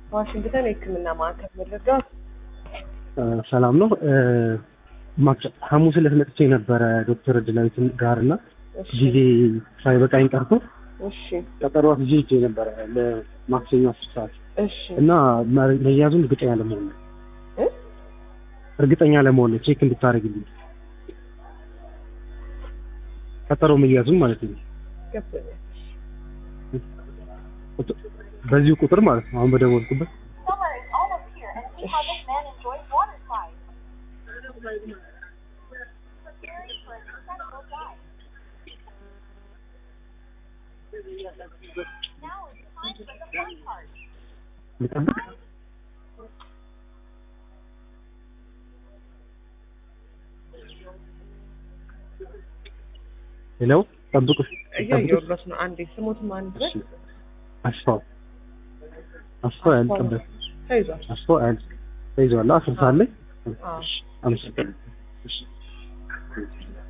ዋሽንግተን የሕክምና ማዕከል መረዳት ሰላም ነው። ማክሰ- ሐሙስ ዕለት መጥቼ ነበረ ዶክተር እድላዊት ጋር እና እሺ ጊዜ ሳይበቃኝ ቀርቶ እሺ ቀጠሯት ይዤ ሄጄ ነበረ ለማክሰኞ አስር ሰዓት እሺ እና መ- መያዙን እርግጠኛ ለመሆን ነው እ? እርግጠኛ ለመሆን ነው ቼክ እንድታደርግልኝ ቀጠሮ መያዙን ማለት ነው። ገብቶኛል። በዚሁ ቁጥር ማለት ነው አሁን በደወልኩበት Summer is almost here, and see how this man enjoys water slides. Preparing for a successful dive. Now is the time for the fun part. ልጠብቅ ሄሎ ጠብቁ እያየሁለት ነው። አንዴ ስሞት ማን ድረስ አስፋው አስፋው ያልጠበቅ ተይዟል። አስፋው ያል ተይዟል አስር ሰዓት ላይ አዎ አመሰግናለሁ እሺ